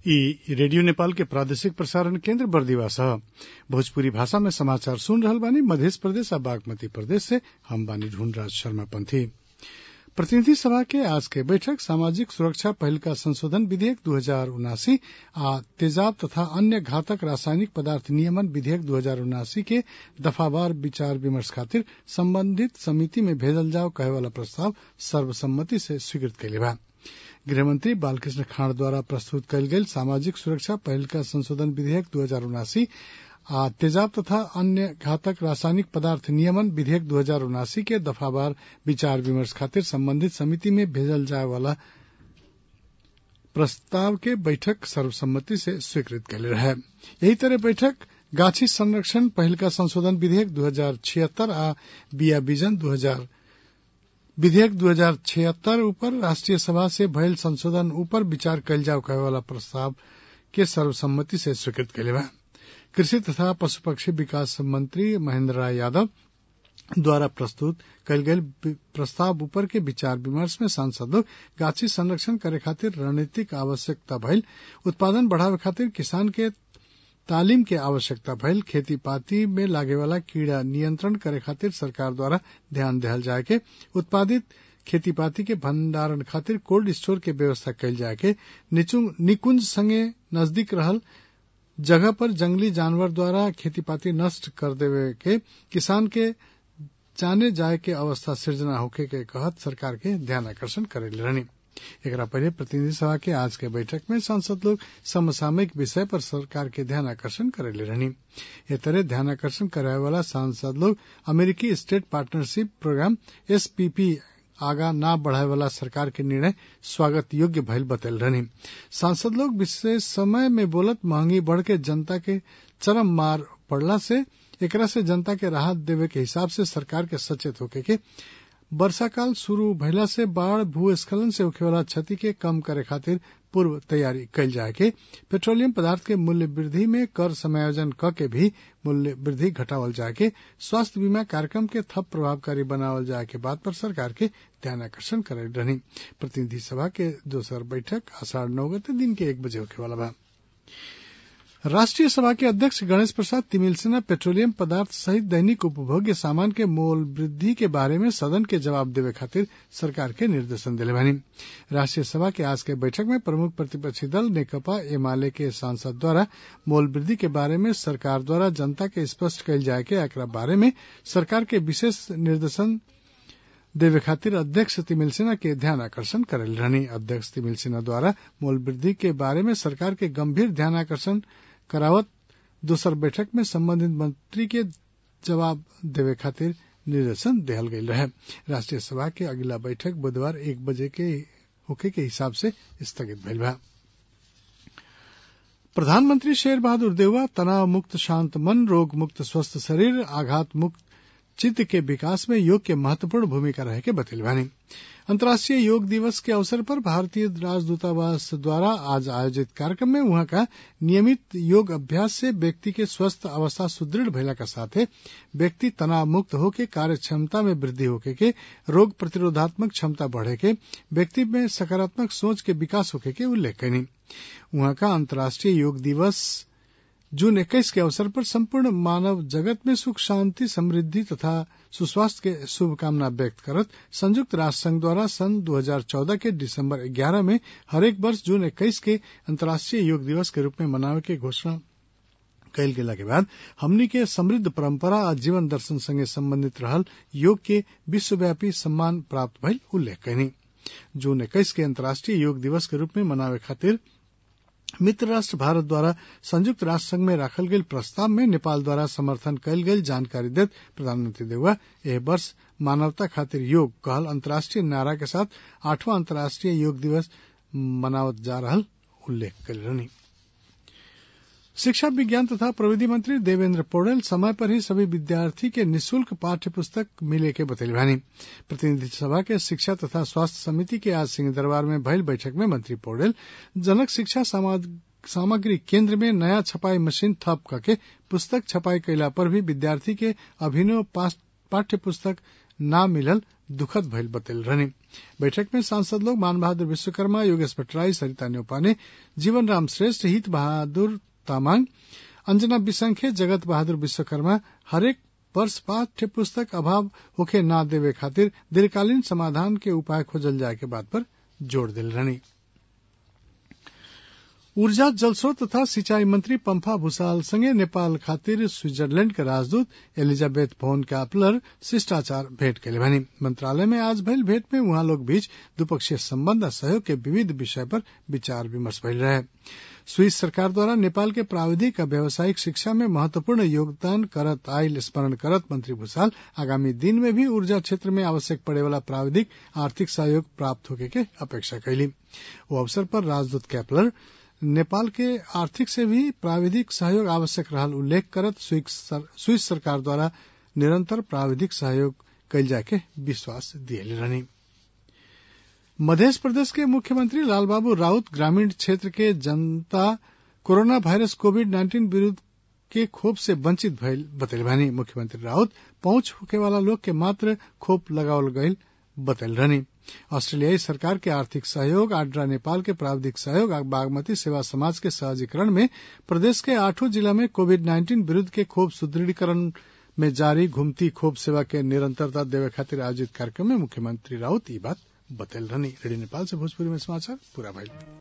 इ रेडियो नेपाल के प्रादेशिक प्रसारण केन्द्र बरदीवास ह भोजपुरी भाषा में समाचार सुन रहल बानी मधेश प्रदेश आ बागमती प्रदेश से हम बानी ढूंढराज शर्मा पंथी प्रतिनिधि सभा के आज के बैठक सामाजिक सुरक्षा पहिलका संशोधन विधेयक दू हजार उनासी आ तेजाब तथा अन्य घातक रासायनिक पदार्थ नियमन विधेयक दू हजार उनासी के दफावार विचार विमर्श खातिर संबंधित समिति में भेजल जाओ कहे वाला प्रस्ताव सर्वसम्मति से स्वीकृत कइले बा गृहमंत्री बालकृष्ण खाँड द्वारा प्रस्तुत कयल गेल सामाजिक सुरक्षा पहिलका संशोधन विधेयक दू हजार उनासी आ तेजाब तथा अन्य घातक रासायनिक पदार्थ नियमन विधेयक दू हजार उनासी के दफावार विचार विमर्श खातिर संबंधित समिति में भेजल जाए वाला प्रस्ताव के बैठक सर्वसम्मति से स्वीकृत कैले रहे यही तरह बैठक गाछी संरक्षण पहिलका संशोधन विधेयक दू हजार छिहत्तर आ बिया बीजन दू हजार विधेयक दू हजार छिहत्तर ऊपर राष्ट्रीय सभा से भयल संशोधन ऊपर विचार कयल जाओ कहे वाला प्रस्ताव के सर्वसम्मति से स्वीकृत कैले बा कृषि तथा पशु पक्षी विकास मंत्री महेंद्र राय यादव द्वारा प्रस्तुत कयल गेल प्रस्ताव ऊपर के विचार विमर्श में सांसद लोग गाछी संरक्षण करे खातिर रणनीतिक आवश्यकता भइल उत्पादन बढ़ावे खातिर किसान के तालीम के आवश्यकता भइल खेती पाती में लागे वाला कीड़ा नियंत्रण करे खातिर सरकार द्वारा ध्यान दिहल जाए के उत्पादित खेती पाती के भंडारण खातिर कोल्ड स्टोर के व्यवस्था कयल जाए के निकुंज संगे नजदीक रहल जगह पर जंगली जानवर द्वारा खेती पाती नष्ट कर देवे के किसान के जाने जाए के अवस्था सृजना होखे के कहत सरकार के ध्यान आकर्षण करेले रहनी एकरा पहले प्रतिनिधि सभा के आज के बैठक में सांसद लोग समसामयिक विषय पर सरकार के ध्यान आकर्षण करेले रहनी ए तरह ध्यान आकर्षण कराए वाला सांसद लोग अमेरिकी स्टेट पार्टनरशिप प्रोग्राम एसपीपी आगा ना बढ़ाए वाला सरकार के निर्णय स्वागत योग्य भइल बतल रहनी सांसद लोग विशेष समय में बोलत महंगी बढ़ के जनता के चरम मार पड़ला से एकरा से जनता के राहत देवे के हिसाब से सरकार के सचेत होके के वर्षा काल शुरू भइला से बाढ़ भूस्खलन से होखे वाला क्षति के कम करे खातिर पूर्व तैयारी कयल जाए के पेट्रोलियम पदार्थ के मूल्य वृद्धि में कर समायोजन क के भी मूल्य वृद्धि घटावल जाए के स्वास्थ्य बीमा कार्यक्रम के थप प्रभावकारी बनावल जाए के बात पर सरकार के ध्यान आकर्षण करे रहनी प्रतिनिधि सभा के दोसर बैठक आषाढ़ नौ गते दिन के एक बजे होखे वाला बा राष्ट्रीय सभा के अध्यक्ष गणेश प्रसाद तिमिल सिन्हा पेट्रोलियम पदार्थ सहित दैनिक उपभोग्य सामान के मोल वृद्धि के बारे में सदन के जवाब देवे खातिर सरकार के निर्देशन दिले बानी राष्ट्रीय सभा के आज के बैठक में प्रमुख प्रतिपक्षी दल नेकपा एमाले के सांसद द्वारा मोल वृद्धि के बारे में सरकार द्वारा जनता के स्पष्ट कयल जाए के एकरा बारे में सरकार के विशेष निर्देशन देवे खातिर अध्यक्ष तिमिल सिन्हा के ध्यान आकर्षण करेल रहनी अध्यक्ष तिमिल सिन्हा द्वारा मोल वृद्धि के बारे में सरकार के गंभीर ध्यान आकर्षण करावत दोसर बैठक में संबंधित मंत्री के जवाब देवे खातिर निर्देशन दिहल गयल रहे राष्ट्रीय सभा के अगला बैठक बुधवार एक बजे के होके के हिसाब से स्थगित भइल बा प्रधानमंत्री शेर बहादुर देउवा तनाव मुक्त शांत मन रोग मुक्त स्वस्थ शरीर आघात मुक्त चित्त के विकास में योग के महत्वपूर्ण भूमिका रहे के बतैल बानी अंतर्राष्ट्रीय योग दिवस के अवसर पर भारतीय राजदूतावास द्वारा आज आयोजित कार्यक्रम में वहां का नियमित योग अभ्यास से व्यक्ति के स्वस्थ अवस्था सुदृढ़ भइला का साथे व्यक्ति तनाव मुक्त होके कार्य क्षमता में वृद्धि होके के रोग प्रतिरोधात्मक क्षमता बढ़े के व्यक्ति में सकारात्मक सोच के विकास होके के उल्लेख कनी वहां का अंतर्राष्ट्रीय योग दिवस जून इक्कीस के अवसर पर संपूर्ण मानव जगत में सुख शांति समृद्धि तथा सुस्वास्थ्य के शुभकामना व्यक्त करत संयुक्त राष्ट्र संघ द्वारा सन 2014 के दिसंबर 11 में हरेक वर्ष जून 21 के अंतर्राष्ट्रीय योग दिवस के रूप में मनावे के घोषणा कयल गेला के बाद हमनी के समृद्ध परंपरा आ जीवन दर्शन संगे संबंधित रहल योग के विश्वव्यापी सम्मान प्राप्त भइल उल्लेख कयनी जून इक्कीस के अंतर्राष्ट्रीय योग दिवस के रूप में मनावे खातिर मित्र राष्ट्र भारत द्वारा संयुक्त राष्ट्र संघ में राखल गेल प्रस्ताव में नेपाल द्वारा समर्थन कयल गेल जानकारी देत प्रधानमंत्री देउवा एह वर्ष मानवता खातिर योग कहल अंतर्राष्ट्रीय नारा के साथ आठवां अंतर्राष्ट्रीय योग दिवस मनावत जा रहल उल्लेख कल रहनी शिक्षा विज्ञान तथा प्रविधि मंत्री देवेंद्र पौडेल समय पर ही सभी विद्यार्थी के निशुल्क पाठ्य पुस्तक मिले के बतैल भानी प्रतिनिधि सभा के शिक्षा तथा स्वास्थ्य समिति के आज सिंह दरबार में भयल बैठक में मंत्री पौडेल जनक शिक्षा सामग्री केंद्र में नया छपाई मशीन थप करके पुस्तक छपाई कैला पर भी विद्यार्थी के अभिनव पाठ्य पुस्तक न मिलल दुखद भइल बतैल रहनी बैठक में सांसद लोग मान बहादुर विश्वकर्मा योगेश भट्टराई सरिता न्यौपाने जीवन राम श्रेष्ठ हित बहादुर तामाङ अंजना बिसंखे जगत बहादुर विश्वकर्मा हरेक वर्ष पाठ्य पुस्तक अभाव होखे ना देवे खातिर दीर्घकालीन समाधान के उपाय खोजल जाए के बात पर जोड़ दिल रहनी ऊर्जा जलस्रोत तथा सिंचाई मंत्री पंफा भूषाल संगे नेपाल खातिर स्विट्जरलैंड के राजदूत एलिजाबेथ भोन कापलर शिष्टाचार भेंट के भनी मंत्रालय में आज भइल भेंट में उहाँ लोग बीच द्विपक्षीय संबंध आ सहयोग के विविध विषय पर विचार विमर्श भइल रहे स्विस सरकार द्वारा नेपाल के प्राविधिक आ व्यावसायिक शिक्षा में महत्वपूर्ण योगदान करत आयल स्मरण करत मंत्री भूषाल आगामी दिन में भी ऊर्जा क्षेत्र में आवश्यक पड़े वाला प्राविधिक आर्थिक सहयोग प्राप्त होके के अपेक्षा कैली वो अवसर पर राजदूत कैपलर नेपाल के आर्थिक से भी प्राविधिक सहयोग आवश्यक रहल उल्लेख करत स्विस सरकार द्वारा निरंतर प्राविधिक सहयोग कैल जाए के विश्वास दिए रहनी मध्य प्रदेश के मुख्यमंत्री लालबाबू राउत ग्रामीण क्षेत्र के जनता कोरोना वायरस कोविड नाइन्टीन विरूद्ध के खोप से वंचित भइल बतैल भानी मुख्यमंत्री राउत पहुंच होके वाला लोग के मात्र खोप लगावल गईल बतैल रहनी ऑस्ट्रेलियाई सरकार के आर्थिक सहयोग आड्रा नेपाल के प्राविधिक सहयोग और बागमती सेवा समाज के सहजीकरण में प्रदेश के आठों जिला में कोविड नाइन्टीन विरूद्ध के खोप सुदृढ़ीकरण में जारी घुमती खोप सेवा के निरंतरता देवे खातिर आयोजित कार्यक्रम में मुख्यमंत्री राउत ये बात बतैल रहनी रेडियो नेपाल से भोजपुरी में समाचार पूरा भइल